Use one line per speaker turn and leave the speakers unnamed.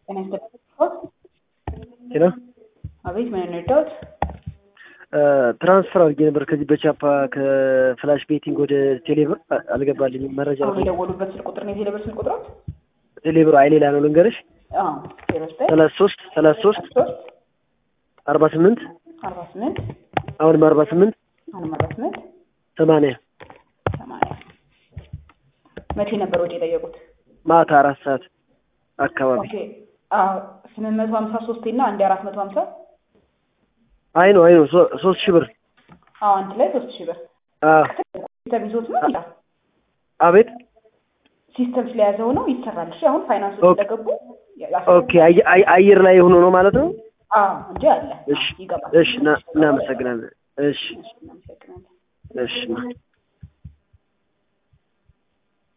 ጤና ይስጥልኝ።
ሄሎ
አቤት፣ ምን እንርዳዎት?
ትራንስፈር አድርጌ ነበር ከዚህ በቻፓ ከፍላሽ ቤቲንግ ወደ ቴሌብር አ- አልገባልኝም። መረጃ
አሁን የደወሉበት ስልክ ቁጥር ነው የቴሌብር ስልክ ቁጥሮት?
ቴሌብር አይ ሌላ ነው ልንገርሽ፣
አዎ፣ ዜሮ ዘጠኝ
ሰላሳ ሶስት ሰላሳ ሶስት
ሶስት
አርባ ስምንት
አርባ ስምንት
አሁንም አርባ ስምንት
አሁንም አርባ ስምንት
ሰማንያ
ሰማንያ መቼ ነበር ወጪ የጠየቁት?
ማታ አራት ሰዓት አካባቢ።
ኦኬ፣ አዎ፣ ስምንት መቶ ሀምሳ ሶስት እና አንድ አራት መቶ ሀምሳ
አይ ነው አይ ነው ሶ- ሶስት ሺህ ብር
አዎ፣ አንድ ላይ ሶስት ሺህ ብር
አዎ።
ሲስተም ይዞት ነው ይላል።
አቤት
ሲስተም ስለያዘው ነው ይሰራል። እሺ፣ አሁን ፋይናንሶች
ኦኬ።
እንደገቡ
ኦኬ አየ- አየ- አየር ላይ ሆኖ ነው ማለት ነው።
አዎ፣ እንጂ አለ
እሺ
ይገባል።
እሺ፣ እና- እናመሰግናለን። እሺ
እሺ፣ እናመሰግናለን።
እሺ